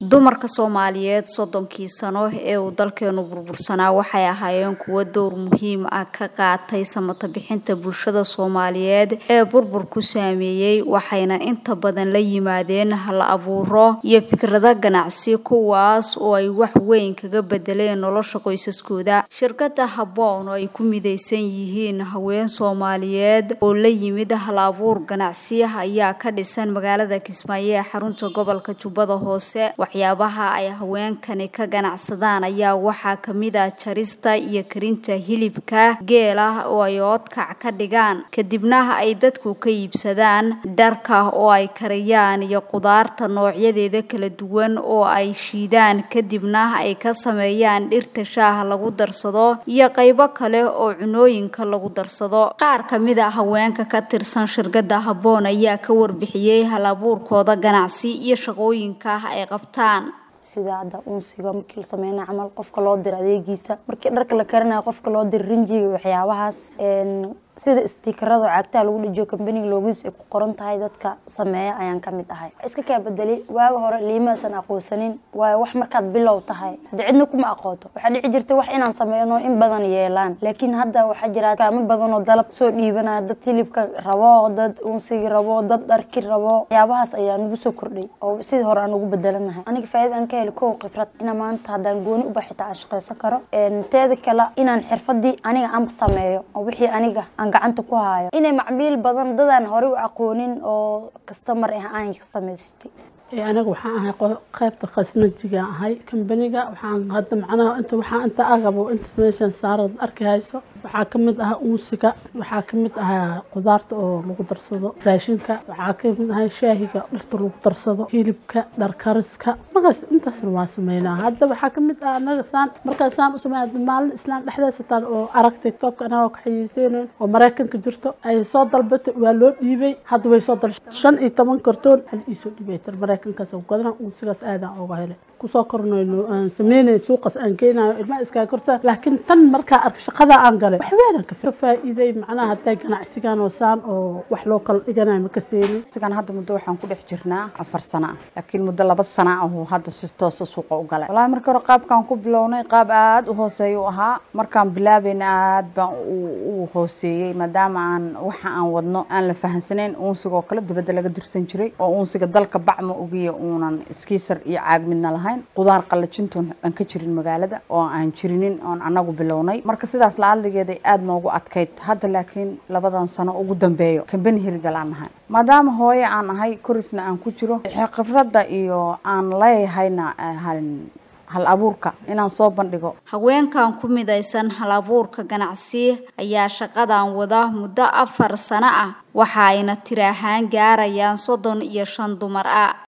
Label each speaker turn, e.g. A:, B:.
A: dumarka soomaaliyeed soddonkii sano ee uu dalkeenu burbursanaa waxay ahaayeen kuwo dowr muhiim ah ka qaatay samata bixinta bulshada soomaaliyeed ee burburku saameeyey waxayna inta badan la yimaadeen hal abuuro iyo fikrado ganacsi kuwaas oo ay wax weyn kaga bedeleen nolosha qoysaskooda shirkada habboon oo ay ku midaysan yihiin haween soomaaliyeed oo la yimid hal abuur ganacsi ayaa ka dhisan magaalada kismaayo ee xarunta gobolka jubbada hoose waxyaabaha ay haweenkani ka ganacsadaan ayaa waxaa kamid ah jarista iyo karinta hilibka geel ah oo ay oodkac ka dhigaan kadibna ay dadku ka iibsadaan dharka oo ay kariyaan iyo qudaarta noocyadeeda kala duwan oo ay shiidaan kadibna ay ka sameeyaan dhirta shaaha lagu darsado iyo qaybo kale oo cunooyinka lagu darsado qaar kamid a haweenka ka tirsan shirkada habboon ayaa ka warbixiyey hal abuurkooda ganacsi iyo shaqooyinka ay qabtaan
B: sida hadda unsiga markii la sameynaya camal qofka loo diro adeegiisa markii dharka la karinayo qofka loo diro rinjiga waxyaabahaas sida stiikarada caagtaha lagu dhajiyo kambaniga loogiis ay ku qoran tahay dadka sameeya ayaan kamid ahay iska kaa bedelay waaga hore liimaasan aqoonsanin waayo wax markaad bilow tahay hadda cidna kuma aqoonto waxaa dhici jirta wax inaan sameyno in badan yeelaan laakiin hadda waxaa jira kaamo badan oo dalab soo dhiibanaya dad hilibka rabo dad unsigi rabo dad dharki rabo waxyaabahaas ayaa nagu soo kordhay oo sidii hore aan ugu bedelanahay aniga faaida aan ka heli kow khibrad ina maanta haddaan gooni u baxita aan shaqaysan karo teeda kale inaan xirfadii aniga aan sameeyo oo wixii aniga gacanta ku haayo inay macmiil badan dadaan horey u aqoonin oo kastamar ah aan samaystay
C: aniga waxaan ahay qaybta khasnajiga ahay kambaniga waxaan hadda macnaha inta waxaa inta agabo inta meeshan saarad arki hayso waxaa kamid ah unsiga waxaa kamid ah qudaarta oo lagu darsado raashinka waxaa kamid ah shaahiga dhirta lagu darsado hilibka dharkariska markaas intaasna waa sameynaa hadda waxaa kamid ah anaga saan markaas saan u sameynaa maalin islaan dhexdeesataan oo aragtay koobka anagoo ka xayeysiinayn oo maraykanka jirto ay soo dalbatay waa loo dhiibay hadda way soo dalshay shan iyo toban kartoon hal iisoo dhiibay tar maraykankaas gadana unsigaas aadaan ooga helay kusoo kornayno aan sameynay suuqas aan keenayo ilmaha iskaa korta laakiin tan markaa arka shaqada aan galay wax weyn ka faa'iiday macnaha hadday ganacsigan oo saan oo wax loo kala dhiganayo ma ka seenin
D: sigan hadda muddo waxaan ku dhex jirnaa afar sano ah laakiin muddo laba sano ah oo hadda si toosa suuqa u galay wallaahi marka hore qaabkaan ku bilownay qaab aad u hooseeya u ahaa markaan bilaabayna aad baan u hooseeyey maadaama aan waxa aan wadno aan la fahansaneyn uunsigoo kale dibadda laga dirsan jiray oo uunsiga dalka bacma ogiya uunan iskiisar iyo caag midna lahayn qudaar qallajintoon aan ka jirin magaalada oo aan jirinin oon anagu bilownay marka sidaas la-adligeeda aada noogu adkayd hadda laakiin labadan sano ugu dambeeyo kambani hirgal aan nahay maadaama hooye aan ahay korisna aan ku jiro khibradda iyo aan leeyahayna hal abuurka inaan soo bandhigo
A: haweenkan ku midaysan hal abuurka ganacsi ayaa shaqadan wada muddo afar sano ah waxa ayna tiri ahaan gaarayaan soddon iyo shan dumar ah